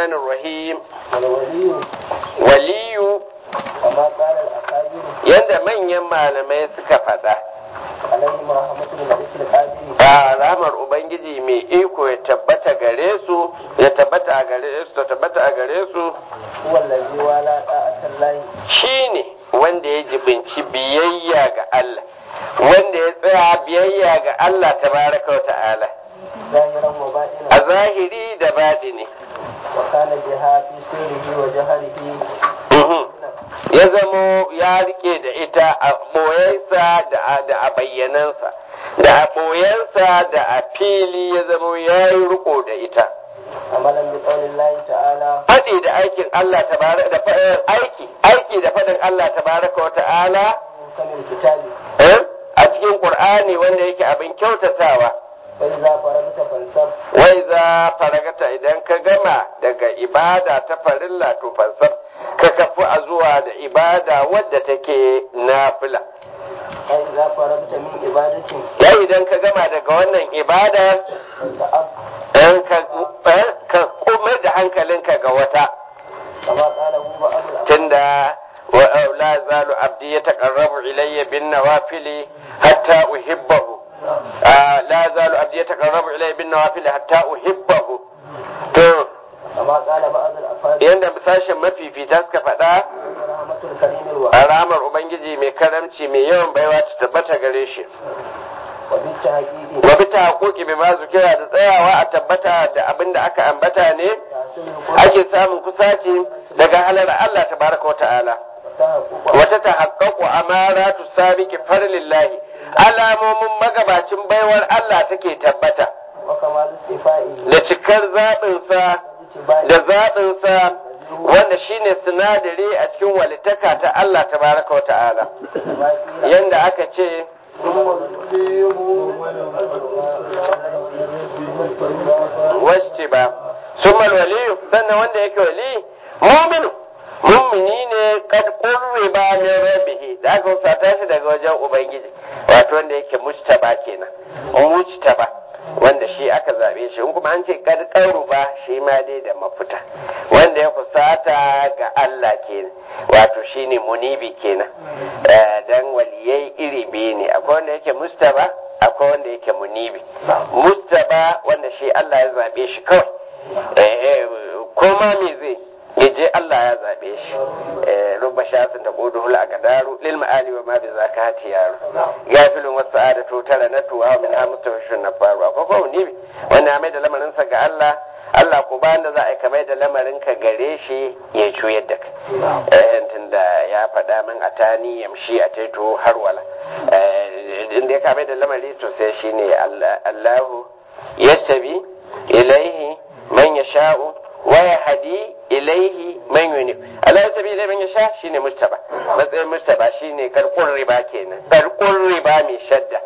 rahmanir rahim والولي waliyu كما قال الأكابر yanda manyan malamai suka faɗa عليهم رحمة الملك القادر a ramar ubangiji mai iko ya tabbata gare su ya tabbata a gare su ta tabbata a gare su هو الذي والى طاعة الله shine wanda ya jibinci biyayya ga Allah wanda ya tsaya biyayya ga Allah tabaraka wa ta'ala ظاهرا a وباطنا zahiri da batini وكان بها في سره وجهره Mhm. ya zamo ya rike da ita a ɓoyensa da a- da a bayyanansa da a ɓoyensa da a fili ya zamo ya yi riko da ita عملا بقول الله تعالى faɗi da aikin Allah tabaraka da fa- aiki aiki da faɗin Allah tabaraka wa ta'ala محكم الكتاب eh, a cikin Qur'ani wanda yake abin kyautatawa فإذا فرغت فانصب wai za faragata idan ka gama daga ibada ta farilla to fansar ka kafu a zuwa da ibada wadda take nafila فإذا فرغت من عبادة ya idan ka gama daga wannan ibada فانتأب in ka eh, ka komar da hankalinka ga wata كما قاله بعض الأمر tunda wa la zalu abdi yataqarrabu ilayya bin nawafili hatta uhibbahu Ah, la zalu abdi yataqarrabu ilayya bin nawafili hatta uhibbahu to كما قال بعض الأفاضل yanda sashen mafifita suka faɗa رحمة الكريم الوحيد a ramar ubangiji mai karamci mai yawan baiwa ta tabbata gare shi وبالتحقيق wa bi haƙoƙi bi ma zukira da tsayawa a tabbata da abin da aka ambata ne تحصيل ake samun kusaci daga halar Allah tabaraka wa ta'ala وتحقق wata ta haƙaƙo amaratu sabiki farlillahi alamomin magabacin baiwar Allah take tabbata وكمال استيفائه da cikar zaɓinsa da zaɓinsa wanda shine sinadari a cikin walitaka ta Allah tabaraka wa ta'ala yanda aka ce wacce ba summal waliyu sannan wanda yake wali muminu mumini ne kad qurriba min rabbihi da aka usata shi daga wajen ubangiji wato wanda yake mujtaba kenan mujtaba wanda shi aka zabe shi in kuma an ce kad qaruba shi ma dai da mafita wanda ya kusata ga Allah kenan wato shine munibi kenan Eh, dan waliyai iri biyu ne akwai wanda yake mustaba akwai wanda yake munibi mustaba wanda shi Allah ya zabe shi kawai eh eh, ko ma me zai ya je Allah ya zabe shi eh rubba shasin da quduhul aqdaru lil ma'ali wa ma bi zakati yaro gafilun wa sa'adatu tara na tuwa min hamtawashun na faru akwai ko munibi wanda ya mai da lamarin sa ga Allah Allah ko bayan da za a yi kamar da lamarin ka gare shi ya juyar da kai eh tunda ya faɗa min a tani yamshi a taito har wala eh inda ya kamar da lamari to sai shine Allah Allahu yastabi ilaihi man yasha'u wa yahdi ilaihi man yunib Allah yastabi ilaihi man yasha shine mustaba matsayin mustaba shine karkun riba kenan karkun riba mai shadda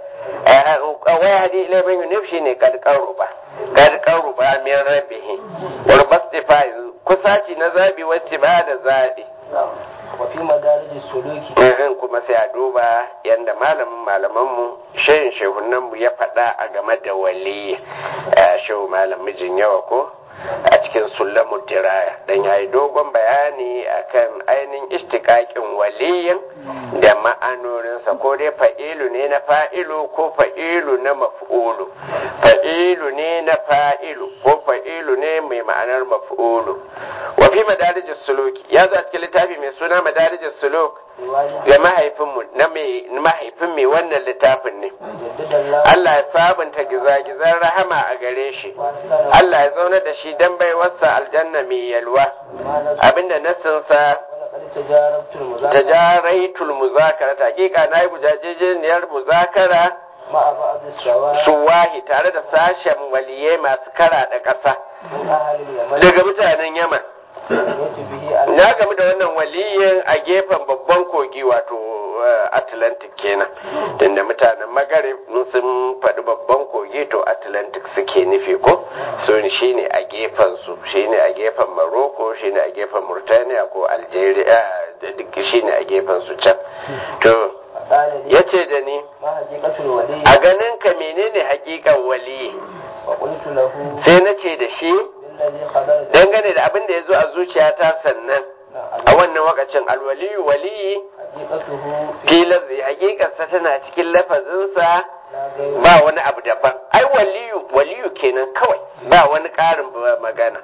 wa yahdi ilaihi man yunib shine karkun ruba karkun ruba min rabbihi wal bastifai kusaci na zabi wacce ba da zabi وفي مدارج السلوك in kuma sai a duba yadda malamin malamanmu shehin shehunanmu ya faɗa a game da waliyi shehu malam mijin yawa ko a cikin sullamu diraya dan yayi dogon bayani akan ainihin istikakin waliyin da ma'anoninsa ko dai fa'ilu ne na fa'ilu ko fa'ilu na maf'ulu fa'ilu ne na fa'ilu ko fa'ilu ne mai ma'anar maf'ulu wa fi madarijis suluki ya zo a cikin littafi mai suna madarijis suluk ga mahaifinmu na mai mahaifin mai wannan littafin ne جدد الله Allah ya sabunta gizagizan rahama a gare shi Allah ya zauna da shi dan baiwarsa aljanna mai yalwa abinda nassinsa ولقد تجاربت المذاكرة tajaraitul muzakara ta hakika na yi bujajejeniyar muzakara مع بعض الشواذ suwahi tare da sashen waliyai masu kara da ƙasa من أهل اليمن daga mutanen yaman يأتي به على na gamu da wannan waliyin a gefen babban kogi wato eh, atlantic kenan tunda mutanen magarib sun faɗi babban kogi to atlantic suke nufi ko so shine a gefen su shine a gefen morocco shine a gefen murtaniya ko algeria da duk shine a gefen su can to قال لي yace da ni ما حقيقة الولي a ganin ka menene hakikan wali وقلت له sai na ce da shi الذي خبرت dangane da abin da ya zo a zuciyata sannan a wannan wakacin alwaliyu waliyi حقيقته في filar zai hakikarsa tana cikin lafazinsa لا غير ba wani abu daban ai waliyu waliyu kenan kawai ba wani ƙarin magana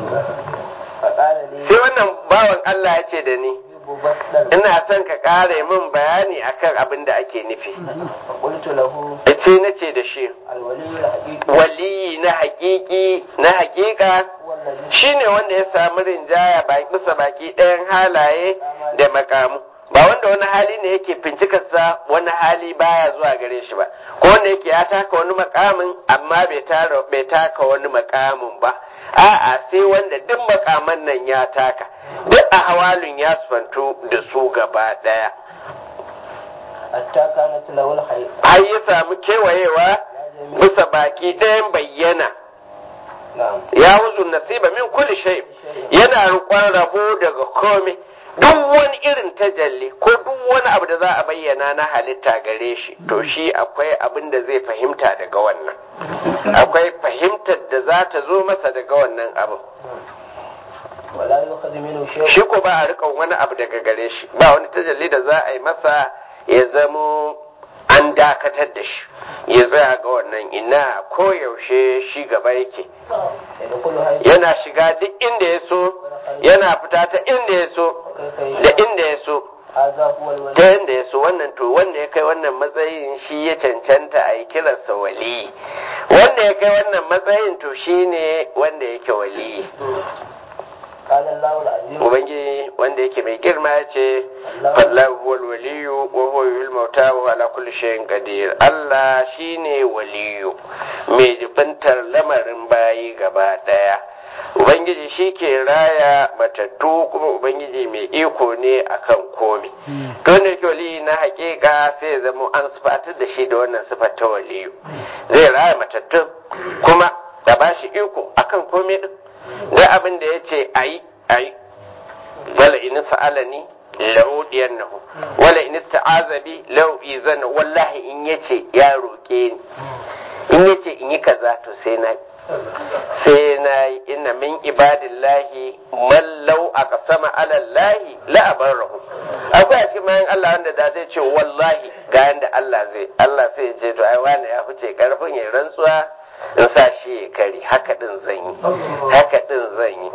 فقال لي sai wannan bawan Allah ya ce da ni يجيب بسطا ina son ka ƙare min bayani akan abin da ake nufi فقلت له sai na ce da shi الولي الحقيقي waliyi na hakiki na hakika هو الذي shine wanda ya samu rinjaya ba bisa baki ɗayan halaye da makamu ba wanda wani hali ne yake fincikarsa wani hali baya zuwa gare shi ba ko wanda yake ya taka wani makamin amma bai tara bai taka wani makamin ba a'a sai wanda duk makaman nan ya taka duk a hawalin ya sufanto da su gaba ɗaya حتى كانت له الحي har ya samu kewayewa bisa baki ɗayan bayyana نعم ya wuzu nasiba min kulli shay yana rukon rabo daga komai duk wani irin tajalli ko duk wani abu da za a bayyana na halitta gare shi to shi akwai abin da zai fahimta daga wannan akwai fahimtar da za ta zo masa daga wannan abin ولا يؤخذ منه شيء shi ko ba a riƙon wani abu daga gare shi ba wani tajalli da za a yi masa ya zamo an dakatar da shi ya tsaya ga wannan ina koyaushe shi gaba yake يدخل حيث yana shiga duk inda ya so yana fita ta inda ya so كيف da يشاء inda ya so هذا هو الولي ta inda ya so wannan to wanda ya kai wannan matsayin shi ya cancanta a yi kiransa wali wanda ya kai wannan matsayin to shi ne wanda yake wali قال الله العظيم ubangiji wanda yake mai girma ya ce fallahu huwal waliyu wa huwa yuhil mauta wa ala kulli shay'in qadir Allah shine waliyu mai jibantar lamarin bayi gaba daya ubangiji shi ke raya matattu kuma ubangiji mai iko ne akan komi to wanda yake waliyi na hakika sai ya zama an sifatar da shi da wannan sifar ta waliyu zai raya matattu kuma da ba shi iko akan komi din da abin da ya ce ayi ayi wala in sa'alani la'udiyannahu wala in ista'aza bi la'u'izanna wallahi in yace ya roke ni in yace in yi kaza to sai na sai na yi inna min ibadillahi man law aqsama ala allahi la abarahu akwai a cikin bayan Allah wanda da zai ce wallahi ga yanda Allah zai Allah sai ya ce to ai wani ya fice karfin ya rantsuwa in sa shi ya kari haka din zan yi haka din zan yi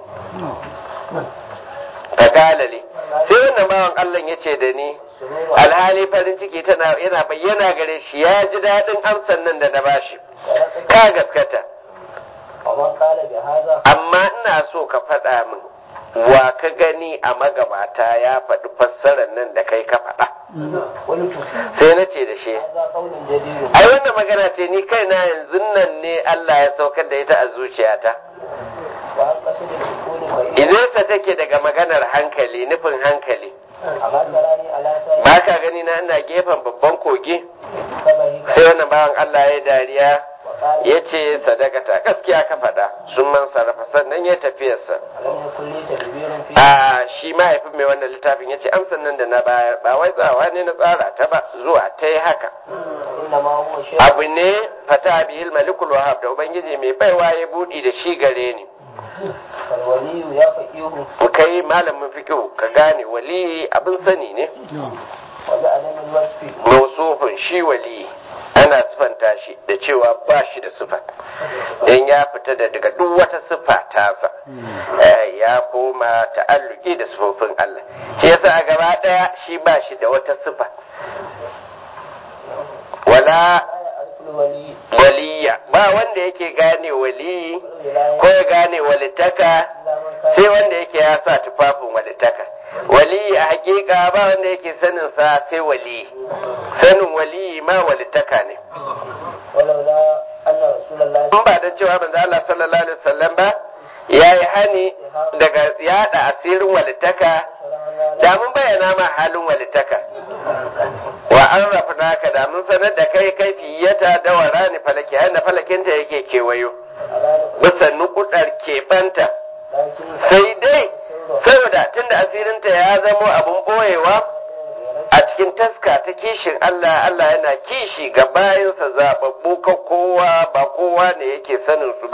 fagalale sai wannan bawan Allah ya ce da ni alhali farin ciki tana yana bayyana gare shi ya ji daɗin amsan nan da na bashi ka gaskata ومن قال بهذا amma ina so ka faɗa min wa ka gani a magabata ya faɗi fassarar nan da kai ka faɗa قلت sai na ce da shi هذا قول جديد ai wannan magana ce ni kaina yanzu nan ne Allah ya saukar da ita a zuciyata وعن قصد السكون بعيد idan take daga maganar hankali nufin hankali أما تراني على سائر ba ka gani na ina gefen babban kogi كبهك sai wannan bawan Allah ya dariya وقال ya ce sadakata gaskiya ka faɗa sun man sarrafa sannan ya tafiyarsa ألم يكن لي تدبير في a shi mahaifin mai wannan littafin ya ce amsan nan da na bayar ba wai tsawa ne na tsara ta ba zuwa ta yi haka إنما هو شيء abu ne fata bihil malikul wahab da ubangiji mai baiwa ya buɗi da shi gare ni فالولي يا فقيه kai malamin fikihu ka gane wali abin sani ne وبعدم الوصف mausufin shi wali ana sifanta shi da cewa ba shi da sifa in ya fita da daga duk wata sifa tasa eh, ya koma ta'alluki da sifofin Allah shi yasa a gaba daya shi ba shi da wata sifa wala لا يعرف الولي waliya ba wanda yake gane waliyi ko الولاية ya gane walitaka إلا من كان sai wanda yake ya sa tufafin walitaka waliyi a hakika ba wanda yake sanin sa sai waliyi sanin waliyi ma walitaka ne ولولا أن رسول الله in ba da cewa manzo Allah sallallahu alaihi wasallam ba yayi hani daga yada asirin walitaka da mun bayyana ma halin walitaka wa an rafna ka da mun sanar da kai kaifiyata da warani falaki yanda falakinta yake kewayo bisa nukudar keɓanta لكن sai dai saboda tunda asirinta ya zamo abun boyewa a cikin taska ta kishin Allah Allah yana kishi ga bayansa zababbu ka kowa ba kowa ne yake sanin su ba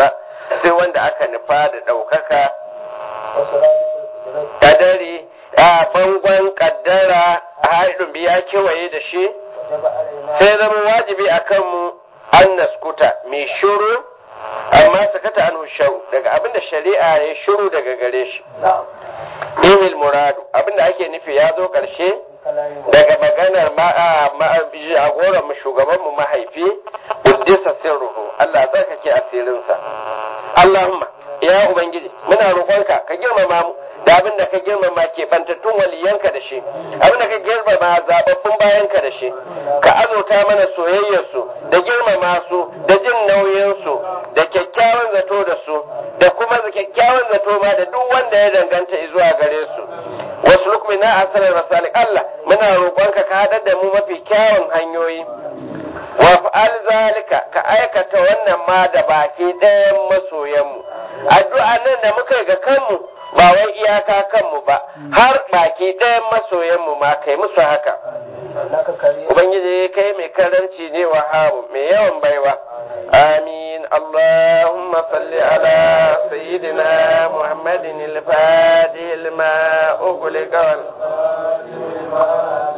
sai wanda aka nufa da ɗaukaka وسرادق القدرة kadari a bangon kaddara a haɗin biya kewaye da shi وجب علينا sai zama wajibi a kanmu an naskuta mai shuru amma sakata an sharu daga abinda shari'a ya shuru daga gare shi نعم ihil muradu abinda ake nufi ya zo ƙarshe كلام daga maganar jagoran mu shugaban mu mahaifi uddisa sirruhu Allah ya tsarkake asirinsa Allahumma ya ubangiji muna roƙonka ka girmama mu da abin da ka girmama ke bantattun waliyanka da shi abin da ka girmama zababbun bayanka da shi ka azurta mana soyayyarsu da girmama su da jin nauyinsu da kyakkyawan zato da su da kuma kyakkyawan zato ma da duk wanda ya danganta zuwa gare su wasu lukmina a sanar rasalik Allah muna roƙonka ka haɗar da mu mafi kyawun hanyoyi wa fa'al zalika ka aikata wannan ma da baki ɗayan masoyanmu addu'a nan da muka yi ga kanmu ba wai iyaka kanmu ba har baki ɗayan masoyanmu ma kai musu haka إنك كريم ubangiji kai mai karanci ne wa hamu mai yawan baiwa amin allahumma salli ala sayyidina muhammadin al-fatih lima ughliqa wal